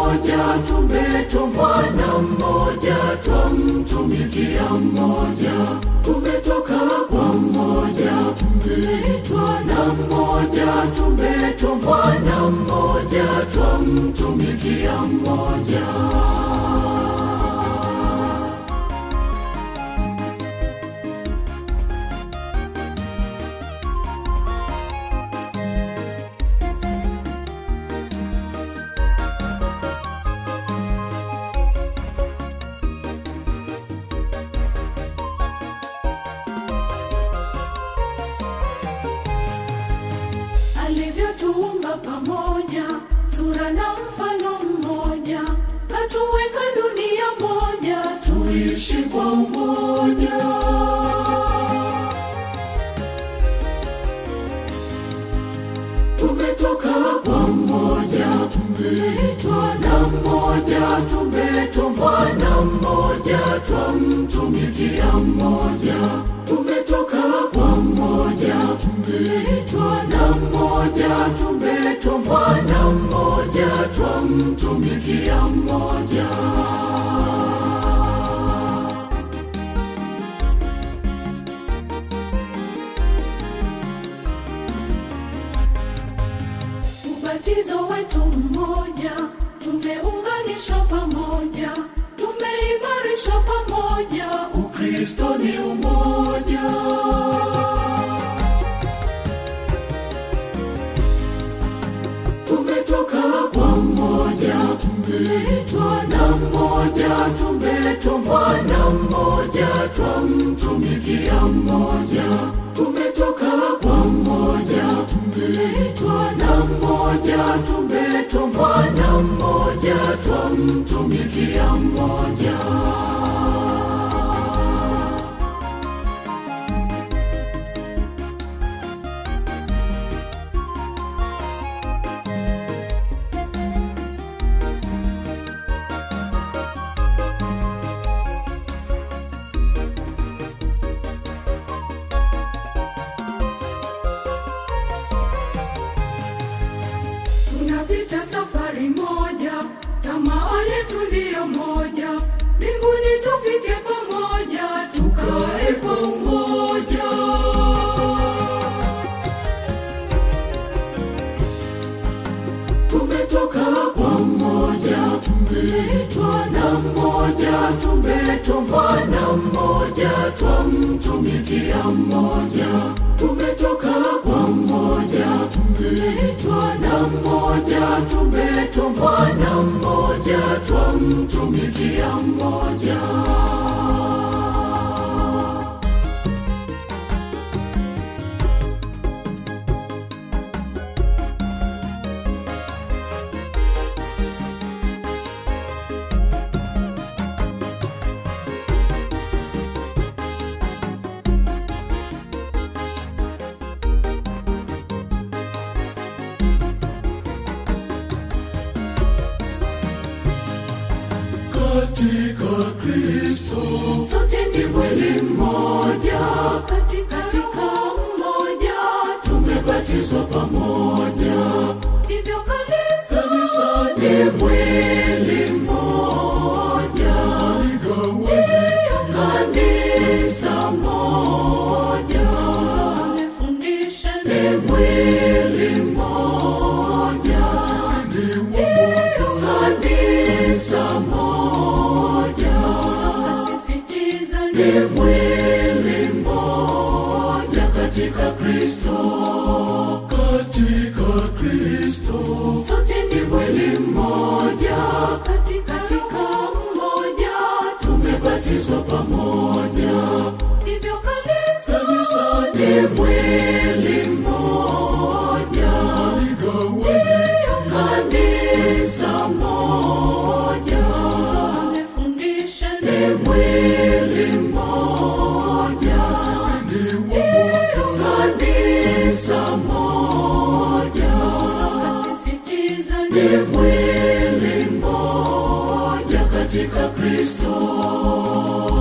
mmoja, tumetumwa na mmoja, twamtumikia mmoja, tumetoka kwa mmoja, tumeitwa na mmoja, tumetumwa na mmoja, twamtumikia mmoja. alivyotuumba pamoja, sura na mfano mmoja, katuweka dunia moja, tuishi kwa umoja. Tumetoka kwa mmoja, tumeitwa na mmoja, tumetumwa na mmoja, twamtumikia mmoja. Tumetoka kwa mmoja, tumeitwa na mmoja, tumetumwa na mmoja, twamtumikia mmoja. ubatizo wetu mmoja, tumeunganishwa pamoja, tumeimarishwa pamoja, Ukristo ni umoja. Tumetoka kwa mmoja, tumeitwa na mmoja, tumetumwa na mmoja, twamtumikia mmoja. Tumetoka kwa mmoja, tumeitwa na mmoja, tumetumwa na mmoja, twamtumikia mmoja. tunapita safari moja, tamaa yetu ndiyo moja, mbinguni tufike pamoja, tukae kwa umoja. Tumetoka kwa mmoja, tumeitwa na mmoja, tumetumwa na mmoja, twamtumikia mmoja. Tumetoka kwa mmoja, tumeitwa na mmoja, tumetumwa na mmoja, twamtumikia mmoja. katika Kristo Sote ni ni mwili mmoja, katika katika mmoja, tumebatizwa pamoja. hivyo kanisa Kanisa ni mwili mmoja, ndiyo kanisa moja amefundisha ni mwili mmoja, sisi ni wamoja. Kanisa moja asisitiza ni mwili mmoja katika Kristo, katika Kristo sote ni ni mwili mmoja, katika katika mmoja, tumebatizwa pamoja. hivyo kanisa Kanisa ni mwili mmoja, ndiyo kanisa moja amefundisha ni mwili mmoja, sisi ni wamoja. Kanisa moja asisitiza ni mwili mmoja katika Kristo.